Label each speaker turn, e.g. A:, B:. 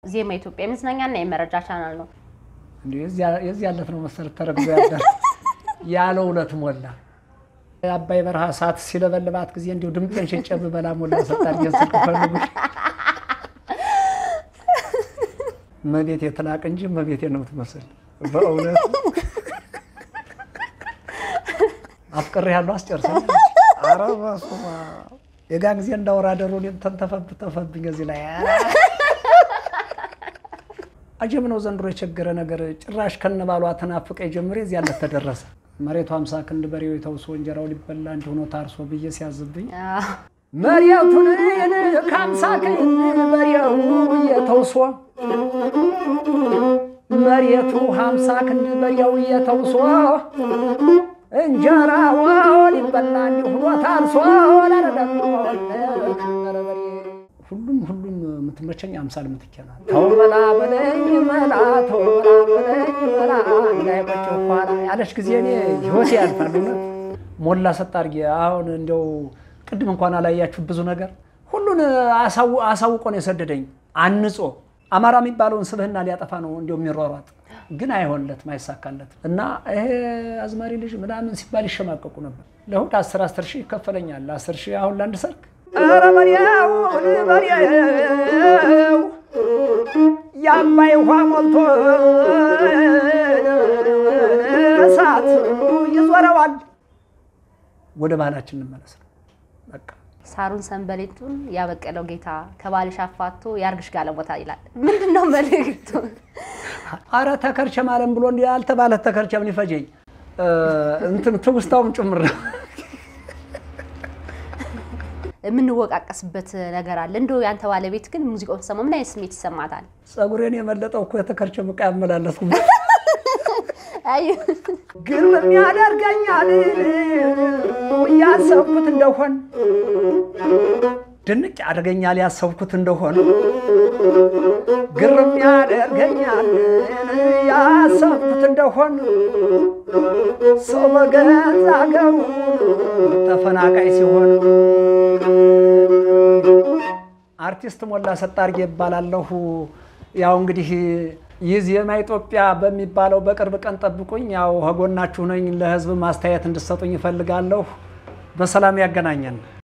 A: ዜማ ኢትዮጵያ የመዝናኛና የመረጃ ቻናል ነው።
B: እንዲሁ የዚህ ያለት ነው መሰረት ተረግዞ ያደር ያለ እውነት ሞላ አባይ በረሃ ሰዓት ሲለበልባት ጊዜ እንዲሁ ድምጤን ሽጬ ብበላ ሞላ ሰጣር ስልክ ፈልጉሽ መቤት የትላቅ እንጂ መቤቴ ነው የምትመስል በእውነት አፍቅሬ ያለው አስጨርሰኝ። ኧረ በስመ አብ የጋ ጊዜ እንዳወራ ደሮ እኔም ተንተፈብ ተፈብኝ እዚህ ላይ አጀብ ነው ዘንድሮ የቸገረ ነገር ጭራሽ ከነባሏ ተናፍቀ ጀምሬ እዚህ ያለት ተደረሰ። መሬቱ ሀምሳ ክንድ በሬው የተውሶ እንጀራው ሊበላ እንዲሆኖ ታርሶ ብዬ ሲያዝብኝ መሬቱን ከሀምሳ ክንድ በሬው እየተውሶ መሬቱ ሀምሳ ክንድ በሬው እየተውሶ እንጀራው ሊበላ እንዲሆኖ ታርሶ ሁሉም ሁሉም የምትመቸኝ አምሳል የምትኬናል ተው መላ በለኝ መላ ተው መላ በለኝ መላ እንዳይቆጭ ኋላ ያለች ጊዜ እኔ ህይወቴ ያልፋል። እውነት ሞላ ሰጥ አድርጌ አሁን እንዲያው ቅድም እንኳን አላያችሁ ብዙ ነገር ሁሉን አሳውቆ ነው የሰደደኝ አንጾ አማራ የሚባለውን ስብህና ሊያጠፋ ነው እንዲያው የሚሯሯጥ ግን አይሆንለትም አይሳካለትም። እና ይሄ አዝማሪ ልጅ ምናምን ሲባል ይሸማቀቁ ነበር። ለእሑድ አስር አስር ሺህ ይከፈለኛል። አስር ሺህ አሁን ለአንድ ሰርግ ኧረ በሬው በሬው የአባይ ውሃ ሞልቶ እሳት ይዞረዋል። ወደ ባህላችን እንመለስ ነው በቃ።
A: ሳሩን ሰንበሌጡን ያበቀለው ጌታ ከባልሽ አፋቶ ያርግሽ ጋለሞታ ይላል። ምንድን ነው መልእክቱ?
B: አረ ተከርቸም አለም ብሎ እንዲ ያልተባለ ተከርቸም ሊፈጀኝ እንትን ትውስታውም ጭምር ነው።
A: የምንወቃቀስበት ነገር አለ። እንደው ያንተ ባለቤት ግን ሙዚቃውን ሰማ ምን አይነት ስሜት ይሰማታል?
B: ጸጉሬን የመለጠው እኮ የተከርቸም ዕቃ ያመላለስኩ
A: አይ
B: ግርም ያደርገኛል ያሰብኩት እንደሆን ድንቅ ያደርገኛል ያሰብኩት እንደሆን ግርም ያደርገኛል ያሰብኩት እንደሆን ሰው በገዛ አገሩ ተፈናቃይ ሲሆን አርቲስት ሞላ ሰጣርጌ ይባላለሁ። ያው እንግዲህ ይህ ዜማ ኢትዮጵያ በሚባለው በቅርብ ቀን ጠብቁኝ። ያው ከጎናችሁ ነኝ። ለህዝብ ማስተያየት እንድሰጡኝ ይፈልጋለሁ። በሰላም ያገናኘን።